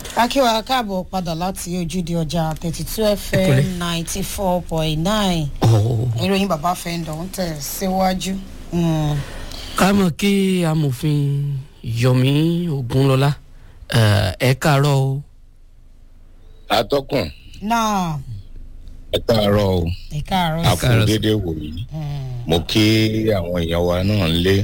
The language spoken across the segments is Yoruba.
akíwa káàbọ̀ padà láti ojúde ọjà thirty two fm Ìkúlẹ̀. ninety four point nine Oh. ìròyìn bàbá fẹ́ndọ̀ ń tẹ̀ síwájú. Mm. ká mọ̀ kí amòfin yomi ogunlọ́lá eh, ẹ káàárọ̀ o atọ́kùn náà ẹ káàárọ̀ o ẹ káàárọ̀ a sí. kú déédéé wòyí mo kí àwọn èèyàn wa náà ń lé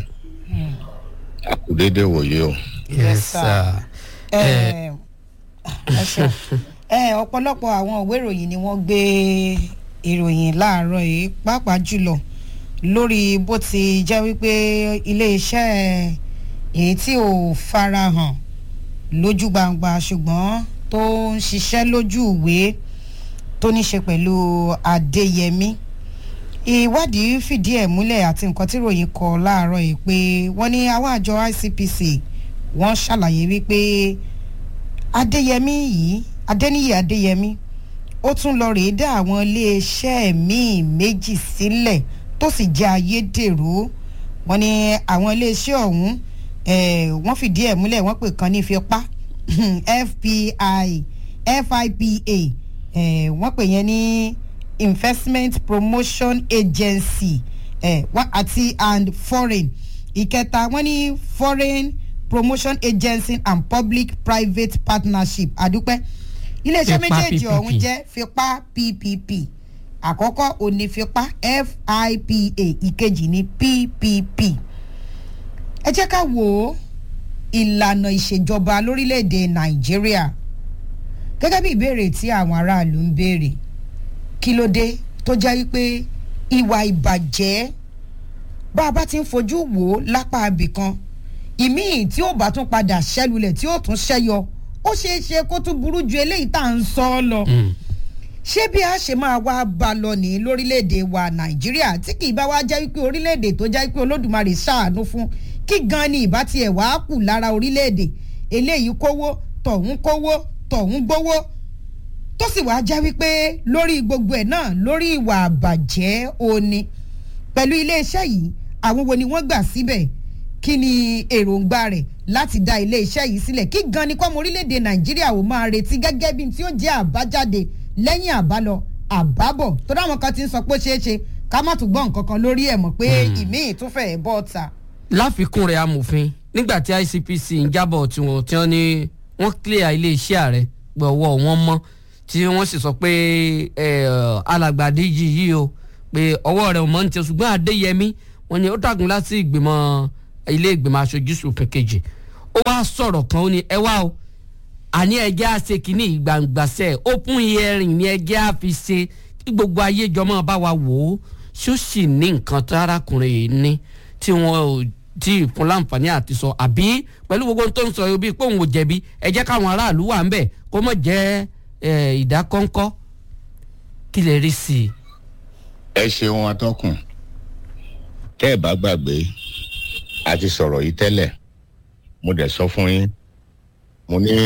a kú déédéé wòyí o. Yes, sir. ẹ ẹ ṣe ẹ ọ̀pọ̀lọpọ̀ àwọn ìwé ìròyìn ni wọ́n gbé ìròyìn láàárọ̀ yìí pàápàá jùlọ lórí bó ti jẹ́ wípé iléeṣẹ́ èyí tí ò farahàn lójú gbangba ṣùgbọ́n tó ń ṣiṣẹ́ lójú ìwé tó ní ṣe pẹ̀lú adéyẹmí ìwádìí fìdí ẹ̀ múlẹ̀ àti nǹkan tí ròyìn kọ láàárọ̀ yìí pé wọ́n ní àwọn àjọ icpc wọ́n ṣàlàyé wípé adéyẹmí yìí adéníyì adéyẹmí ó tún lọ rèé dá àwọn iléeṣẹ́ míì méjì sílẹ̀ tó sì jẹ́ ayédèrú wọ́n ní àwọn iléeṣẹ́ ọ̀hún eh, wọ́n fìdí ẹ̀ múlẹ̀ wọ́n pè kan ní ìfipá fpi fipa eh, wọ́n pè yẹn ní investment promotion agency eh, wọ́n- àti and foreign ìkẹta wọ́n ní foreign promotion agency and public private partnership àdúpẹ́ iléeṣẹ́ Fipá méjèèjì PPP. ọ̀hún jẹ́ fipá ppp àkọ́kọ́ òní fipá fipa ìkejì ní ppp ẹ jẹ́ ká wo ìlànà ìṣèjọba lórílẹ̀‐èdè nàìjíríà gẹ́gẹ́ bí ìbéèrè tí àwọn aráàlú ń béèrè kí ló dé tó jẹ́ wípé ìwà ìbàjẹ́ bá a bá ti ń fojú wò ó lápá abìkan ìmíì tí ó bá tún padà ṣẹ́lulẹ̀ tí ó tún ṣẹ́yọ ó ṣeé ṣe kó tún burú ju eléyìí tá à ń sọ ọ́ lọ Mm. ṣé bí a ṣe máa wá bá lọ ní lórílẹ̀‐èdè wa nàìjíríà tí kì í bá wá jẹ́ wípé orílẹ̀‐èdè tó jẹ́ wípé olódùmarè ṣàánú fún kí gan ni ìbá tiẹ̀ wá kù lára orílẹ̀‐èdè eléyìí kówó tọ̀hún kówó tọ̀hún gbówó tó sì wá jẹ́ wípé lórí gbogbo ẹ̀ náà lórí ìwà àbàjẹ́ òní pẹ̀lú iléeṣẹ́ yìí àwọn wo ni wọ́n gbà síbẹ̀ kí ni èròǹgbà rẹ̀ láti dá iléeṣẹ́ yìí sílẹ̀ kí gan ni kọ́mọ orílẹ̀-èdè nàìjíríà ò máa retí gẹ́gẹ́ bí tí ó jẹ́ àbájáde lẹ́yìn àbálọ àbábọ̀ tó dáwọn kan ti ń sọ pé ó ṣeé ṣe ká má tún gbọ́ nǹkan kan lórí ẹ̀ mọ̀ pé ìmíì tún fẹ́ẹ́ bọ́ ta. láfikún rẹ̀ amòfin nígbà tí icpc ń jábọ̀ tiwọn tí wọ́n ní wọ́n clear iléeṣẹ́ ààrẹ pé ọwọ́ wọn mọ́ tí wọ́n sì sọ pé eh, alàgbàdé yìí yìí o pé ọwọ́ rẹ̀ ò mọ́ ní tiẹ̀ ṣùgbọ́n adéyẹmí wọ́n ní ó dàgún láti ìgbìmọ̀ ilé ìgbìmọ̀ aṣojú ṣòfin kejì ó wá sọ̀rọ̀ kan ó ní ẹ wá o àní ẹjẹ́ àṣẹ kìíní ìgbàǹgbàṣẹ́ open hearing ni ẹjẹ́ àfi ṣe kí gbogbo ayé jọmọ́ bá wa wò ó ṣó sì ní nǹkan tó arákùnrin yìí ní tí wọn ò tí ì fún láǹfààní àti sọ àbí pẹ̀lú gbogbo ohun tó ń sọ yìí bíi pé òun ò jẹ̀bi ẹ jẹ́ káwọn aráàlú wà ń bẹ̀ kó mọ̀ jẹ́ eh, ìdákọ́ńkọ́ kí lè rí sí i. ẹ ṣeun atọ́kùn tẹ́ ẹ bá gbàgbé a ti sọ̀rọ̀ yìí tẹ́lẹ̀ mo dẹ̀ sọ fún yín mo ní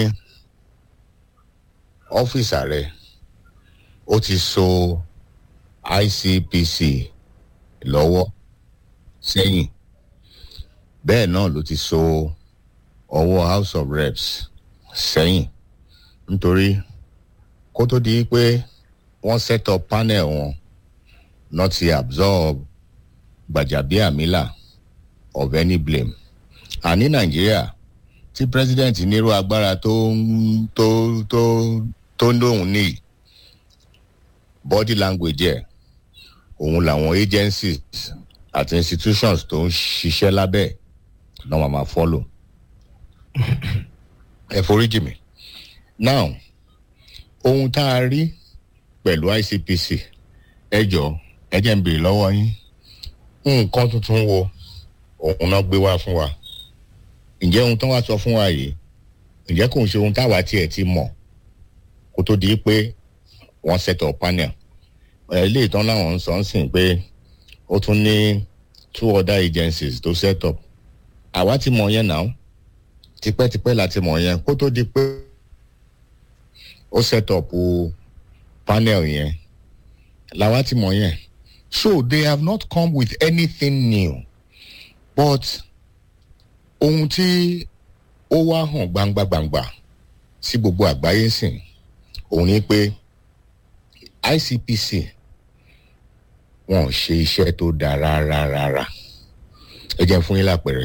ọ́fíìsì ààrẹ ó ti so icpc lọ́wọ́ sẹ́yìn bẹ́ẹ̀ náà ló ti so ọwọ́ house of reps sẹ́yìn nítorí kó tó di pé wọ́n set up panel wọn not to absorb gbàjàbíàmílà of any blame àní nàìjíríà tí president nírú agbára tó ń tó tó tó ń lóhùn ní body language ẹ̀ òun làwọn agencies àti institutions tó ń ṣiṣẹ́ lábẹ́ ẹ̀ náà máa máa follow ẹ foríjì mi now ohun tá a rí pẹ̀lú icpc ẹ jọ ẹ jẹ́ ń béèrè lọ́wọ́ yín nǹkan tuntun wo òun náà gbé wá fún wa ǹjẹ́ ohun tó wá sọ fún wa yìí ǹjẹ́ kò ń ṣe ohun táwa tiẹ̀ ti mọ̀ kó tó di pé wọ́n set up panel ẹ̀ ilé ìtàn láwọn ń sọ ń sìn pé ó tún ní two other agencies tó set up àwa ti mọ̀ yẹn náà tipẹ́tipẹ́ la ti mọ̀ yẹn kó tó di pé ó set up o panel yẹn làwa ti mọ̀ yẹn so they have not come with anything new but ohun tí ó wá hàn gbangba gbangba sí gbogbo àgbáyé sìn òun ni pé icpc wọn ò ṣe iṣẹ́ tó dáa rárá rárá ẹ jẹ́ n fún yín lápẹẹrẹ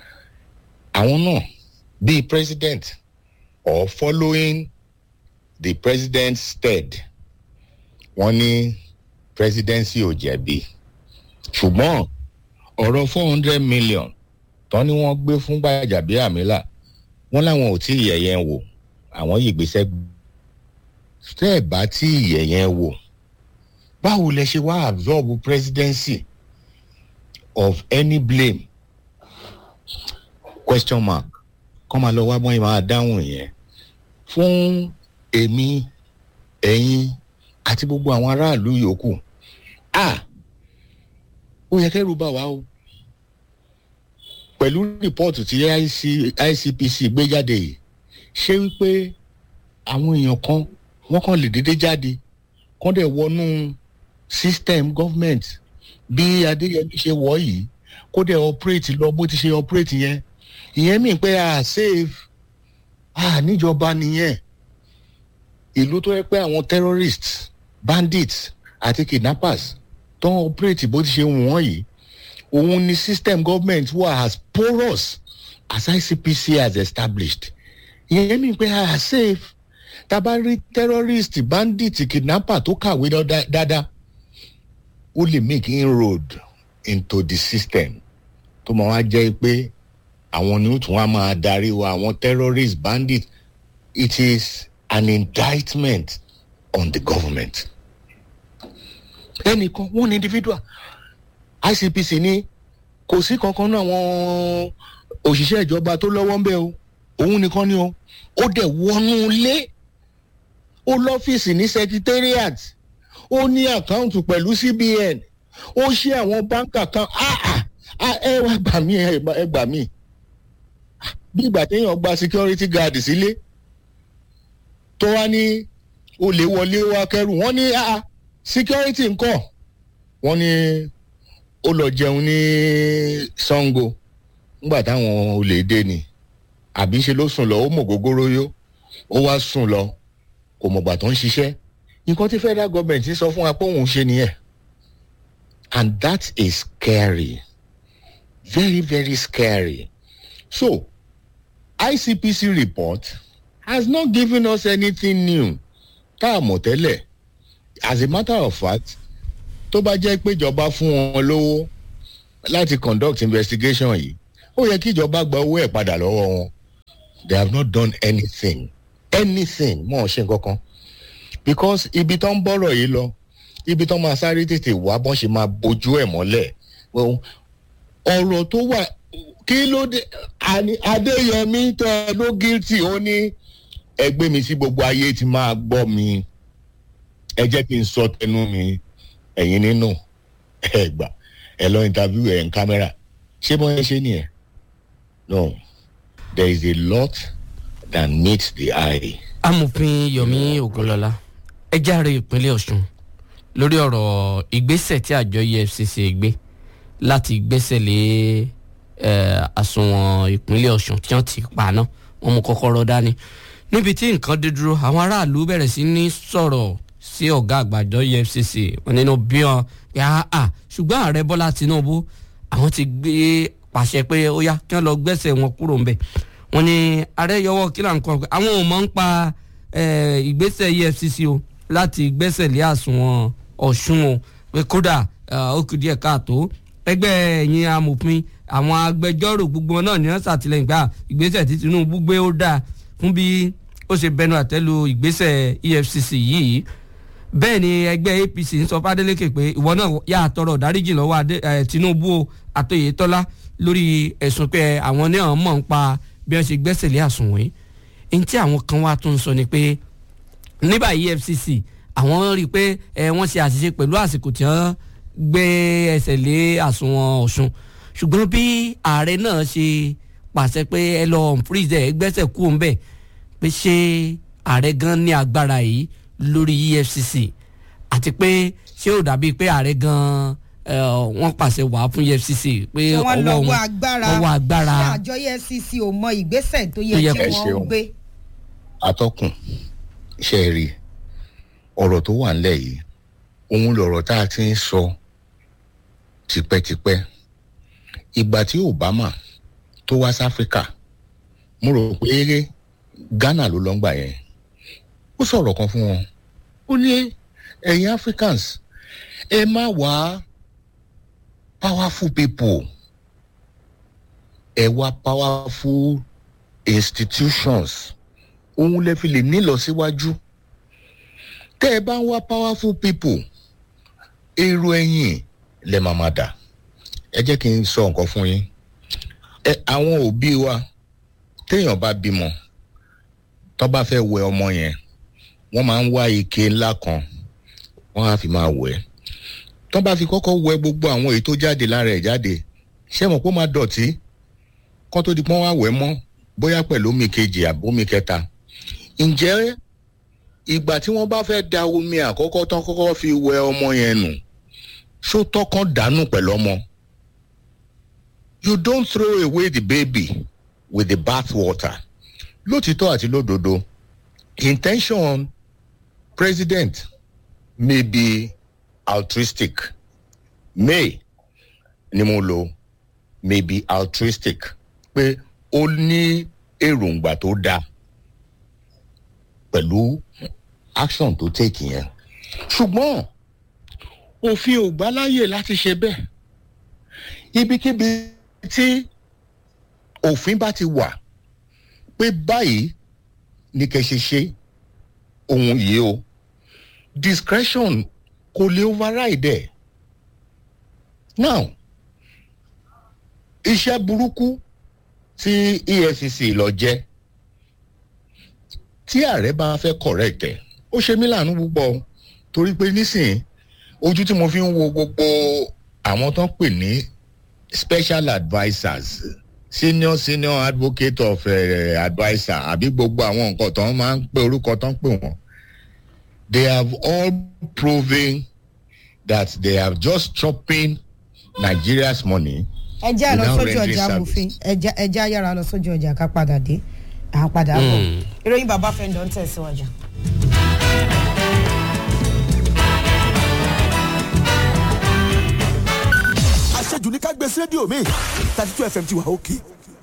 àwọn náà bíi president or following the president's stead wọ́n ní presidency ò jẹ̀bi ṣùgbọ́n ọ̀rọ̀ four hundred million tán ni wọ́n gbé fún Gbajabiamila wọ́n láwọn ò tí ì yẹ̀yẹ́ wò àwọn yìí gbèsè tẹ́ ẹ̀ bá tí ì yẹ̀yẹ́ wò báwo lẹ ṣe wá absorb presidency of any blame question mark kọ́ máa lọ wá bọ́n yìí máa dáhùn yẹn fún èmi ẹ̀yin àti gbogbo àwọn aráàlú yòókù ah ó yẹ kẹ́rù bà wá o pẹ̀lú rìpọ́ọ̀tù tí IC, ICPC gbé jáde yìí ṣé wípé àwọn èèyàn kan wọ́n kàn lè dédé jáde kán dẹ̀ wọnú system government bí Adéyẹmí ṣe wọ̀ yìí kó dẹ̀ operate lọ bó ti ṣe operate yẹn ìyẹn mì pé a save a níjọba nìyẹn ìlú tó yẹ pé àwọn terrorists bandits àti kidnappers tó ń operate bó ti ṣe wù wọ́n yìí òun ni system government wà as porous as ICPC has established ìyẹn mi pé a safe tábà rí terrorist bandit kidnapper tó kàwé dáadáa ó lè make inroad into the system tó máa wá jẹ́ pé àwọn ni ó tún wá máa darí wa àwọn terrorist bandit it is an indictment on the government ẹnìkan one individual ICPC ní kò sí kankan náà àwọn òṣìṣẹ́ ìjọba tó lọ́wọ́ ń bẹ̀ o òun nìkan ni o ó dẹ̀ wọnú ilé ó lọ́fíìsì ní secretariat ó ní àkáǹtì pẹ̀lú CBN ó ṣe àwọn báńkà kan ẹ wá gbà mí ẹ gbà mí bí ìgbà téèyàn gba security guard sílé tó wá ní olè wọlé wá kẹrù wọ́n ní security ńkọ́ wọ́n ní ó lọ jẹun ní Sango nígbà táwọn olè dé ni àbí ṣe ló sùn lọ ó mọ gógóró yó ó wá sùn lọ kò mọ̀gbà tó ń ṣiṣẹ́ nǹkan tí federal government sọ fún wa pé òun ṣe nìyẹn and that is scary very very scary so ICPC report has not given us anything new tá a mọ̀ tẹ́lẹ̀ as a matter of fact tó bá jẹ́ pé ìjọba fún wọn lówó láti conduct investigation yìí ó yẹ kí ìjọba gba owó ẹ̀ padà lọ́wọ́ wọn they have not done anything anything mọ̀ ọ́n ṣe kankan because ibi tó ń bọ̀rọ̀ yìí lọ ibi tó máa sáré tètè wá bọ́n ṣe máa bójú ẹ̀ mọ́lẹ̀ ọ̀rọ̀ tó wà kí ló dé Adéyẹmí tẹ ló guilty ó ní ẹgbẹ́ mi sí gbogbo ayé ti máa gbọ́ mi ẹ jẹ́ kí n sọ tẹnu mi ẹ̀yin nínú ẹ gbà ẹ lọ interview ẹ̀ ń kámẹ́rà ṣé bọ́ ẹ ṣe nìyẹn no there is a lot that meets the eye. amòfin Yomi Ogunlọlá ẹ járe ìpínlẹ̀ Ọ̀ṣun lórí ọ̀rọ̀ ìgbésẹ̀ tí àjọ EFCC gbé láti gbẹ́sẹ̀ lé àsùnwọ̀n ìpínlẹ̀ Ọ̀ṣun tí wọ́n ti pa náà wọ́n mú kọ́kọ́rọ́ dání níbi tí nǹkan dé dúró àwọn aráàlú bẹ̀rẹ̀ sí ní sọ̀rọ̀ sí ọ̀gá àgbàjọ EFCC wọn nínú bí wọn pé àà ṣùgbọ́n ààrẹ Bọ́lá Tinubu àwọn ti gbé pàṣẹ pé ó yá kí wọ́n lọ gbẹ́sẹ̀ wọn kúrò ńbẹ̀ wọ́n ní ààrẹ yọwọ́ kílà ń kọ́ àwọn ò mọ̀ ń pa ìgbésẹ̀ EFCC o láti gbẹ́sẹ̀ lé àsùnwọ̀n Ọ̀ṣun o pé kódà ó kù díẹ̀ káàtó ẹgbẹ́ ẹ̀yin amòfin àwọn agbẹjọ́rò gbogbo náà ní wọ́n ṣàtìlẹ́yìn gbà ìgbésẹ̀ tí Tinubu gbé ó dáa fún bí ó ṣe bẹnu àtẹ́lu ìgbésẹ̀ EFCC yìí bẹ́ẹ̀ ni ẹgbẹ́ APC ń sọ fádélékè pé ìwọ náà yà á tọrọ dáríjì lọ́wọ́ Tinubu àtòyétọ́lá lórí ẹ̀sùn pé àwọn náà mọ̀ ń pa bí wọ́n ṣe gbẹ́sẹ̀ lé àsùnwọ̀n yìí ní tí àwọn kan wá tún sọ ni pé nígbà EFCC àwọn rí i pé wọ́n ṣe àṣìṣe pẹ̀lú àsìkò tí wọ́n gbé ẹsẹ̀ lé àsùnwọ̀n Ọ̀ṣun ṣùgbọ́n bí ààrẹ náà ṣe pàṣẹ pé ẹ lọ freeze ẹ gbẹ́sẹ̀ kú òun bẹ́ẹ̀ pé ṣé ààrẹ gan ní agbára yìí lórí EFCC àti pé ṣé ò dàbí pé ààrẹ gan wọ́n pàṣẹ wàá fún EFCC pé wọ́n ọwọ́ lọ́wọ́ wọn agbára lọ́wọ́ agbára ṣé àjọ EFCC ò mọ ìgbésẹ̀ tó Tó yẹ yẹ kí kó wọ́n ṣeun. gbé. atọ́kùn ṣe rí ọ̀rọ̀ tó wà nílẹ̀ yìí òun lọ̀rọ̀ tá a ti ń sọ tipẹ́tipẹ́ ìgbà tí obama tó wá sí áfíríkà mo rò pé ghana ló lọ ń gbà yẹn ó sọ̀rọ̀ kan fún wọn ó ní ẹ̀yin africans ẹ má wá powerful people ẹ wá powerful institutions òun lè fi lè nílọ síwájú tẹ́ ẹ bá ń wá powerful people èrò ẹ̀yìn lè máa máa dà ẹ jẹ́ kí n sọ nǹkan fún yín ẹ àwọn òbí wa téèyàn bá bímọ tó bá fẹ́ wẹ ọmọ yẹn wọ́n máa ń wá ike ńlá kan wọ́n á fi máa wẹ̀ tó bá fi kọ́kọ́ wẹ gbogbo àwọn èyí tó jáde lára ẹ̀ jáde ṣé mọ̀ pé ó máa dọ̀tí kó tó di pọ́n wá wẹ̀ mọ́ bóyá pẹ̀lú omi kejì àbí omi kẹta ǹjẹ́ ìgbà tí wọ́n bá fẹ́ da omi àkọ́kọ́ tán kọ́kọ́ fi wẹ ọmọ yẹn nù ṣó tọkàn dànù pẹ̀lú ọmọ you don't throw away the baby with the bath water lótìtọ́ àti lódodo intention president may be altruistic may ni mo lo may be altruistic pé ó ní èròǹgbà tó dáa pẹ̀lú action tó take yẹn ṣùgbọ́n òfin ò gbà láyè láti ṣe bẹ́ẹ̀ ibikíbi tí òfin bá ti wà pé báyìí ni kẹ́ ṣe ṣe ohun yìí o discretion kò lè override ẹ̀ now iṣẹ́ burúkú tí efcc lọ jẹ́ tí ààrẹ bá fẹ́ correct ẹ̀ ó ṣe mí láàánú púpọ̀ torí pé nísìnyí ojú tí mo fi ń wo gbogbo àwọn tó ń pè ní special advisers senior senior advocate of uh, adviser àbí gbogbo àwọn nǹkan tó ń máa ń pè orúkọ tó ń pè wọ́n they have all proven that they have just chopping nigeria's money ẹ jẹ́ àlọ́ without sójú rendering ọjà service. amòfin ẹ jẹ́ àyàrá lọ sójú ọjà ká padà dé à ń padà bọ̀ ìròyìn bàbá fẹ́ndọ̀ ń tẹ̀síwájú. àṣejù ní ká gbé sí rédíò mi thirty two fm ti wà òkè.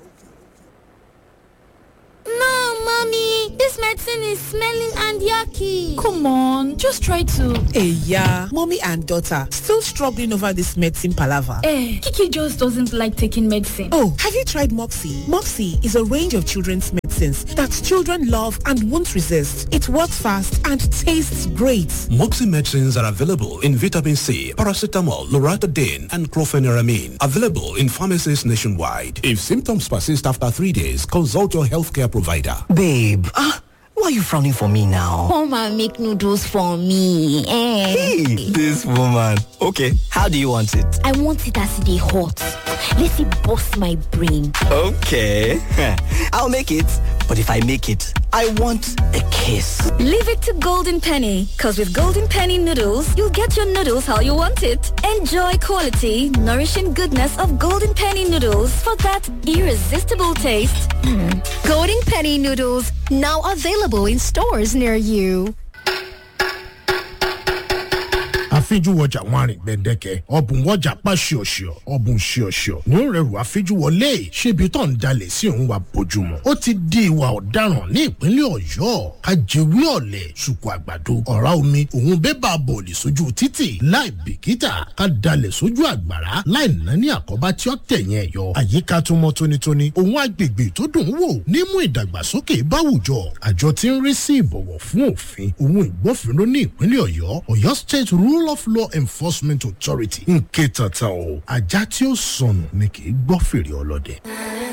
No, mommy, this medicine is smelling and yucky. Come on, just try to. Hey, yeah, mommy and daughter still struggling over this medicine palaver. Eh, Kiki just doesn't like taking medicine. Oh, have you tried Moxie? Moxie is a range of children's medicines that children love and won't resist. It works fast and tastes great. Moxie medicines are available in vitamin C, paracetamol, loratadine, and chlorpheniramine. Available in pharmacies nationwide. If symptoms persist after three days, consult your healthcare provider. Babe, ah, why are you frowning for me now? Come and make noodles for me. Eh. Hey, this woman. Okay, how do you want it? I want it as they hot. Let it bust my brain. Okay, I'll make it. But if I make it, I want a kiss. Leave it to Golden Penny, because with Golden Penny noodles, you'll get your noodles how you want it. Enjoy quality, nourishing goodness of Golden Penny noodles for that irresistible taste. Golden Penny noodles, now available in stores near you. àfijúwọjà wọn àrìn gbẹ̀ndẹ̀kẹ̀ ọ̀bùn wọjà pa ṣíọ̀ṣíọ̀ ọ̀bùn ṣíọ̀ṣíọ̀ ní ó rẹrù àfijúwọlé ṣébi tó ń dalẹ̀ sí òun wa bójúmọ́ ó ti di ìwà ọ̀daràn ní ìpínlẹ̀ ọ̀yọ́ ajẹ́wé ọ̀lẹ̀ ṣùkú àgbàdo ọ̀rá omi òun bébà bọ̀ọ̀lì sójú títì láì bìkítà ká dalẹ̀ sójú àgbàrá láì nání àkọ́bá tí ó tẹ̀yìn ẹ̀yọ àyíká tó mọ́ tónítóní òun agbègbè tó dùn ún wò nímú ìdàgbàsókè báwùjọ àjọ tí ń rí sí ìbọ̀wọ̀ fún òfin òun ìgbófinró ní ìpínlẹ̀ ọ̀yọ́ ọ̀yọ́ state rule of law enforcement authority ń ké tata o ajá tí ó sọnù ni kì í gbọ́ fèrè ọlọ́dẹ.